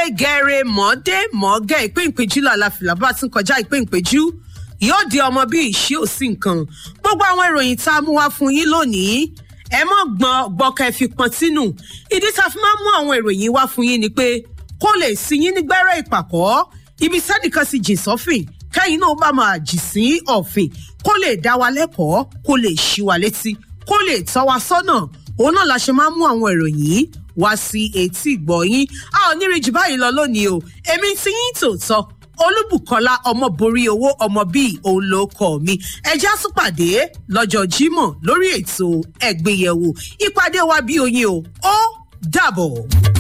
gẹ̀rẹ́ mọ́dé mọ́gẹ́ ìpín ìpéjú làlàfìlà bá tún kọjá ìpín ìpéjú yóò di ọmọ bí ìṣí òsì nǹkan gbogbo àwọn ìròyìn tá a mú wá fún yín lónìí ẹ mọ̀ gbọ́n gbọ́kẹ́ fi pọ́n sínú ìdí tá a fi máa mú àwọn ìròyìn wá fún yín ni pé kó lè sí yín nígbẹ́rẹ́ ìpàkọ́ ibi sẹ́nìkan sì jìn sọ́fìn kẹ́yìn náà bá máa jì sí ọ̀fìn kó lè dá wa lẹ́kọ̀ọ́ kó lè ṣí wa létí kó lè tọ́ wa sọ́nà òun náà la ṣe máa mú àwọn ìròyìn wá sí etí ìgbọ̀yìn a ò ní rí jù báyìí lọ lónìí o èmi ti yín tòótọ́ olúbùkọ́lá ọmọ borí owó ọmọ bíi òun ló kọ mi ẹjẹ́ àtúpàdé lọ́jọ́ jímọ̀ lórí ètò ẹ̀gbéyẹ̀wò ìpàdé wa bí oyin o ó dàbọ̀.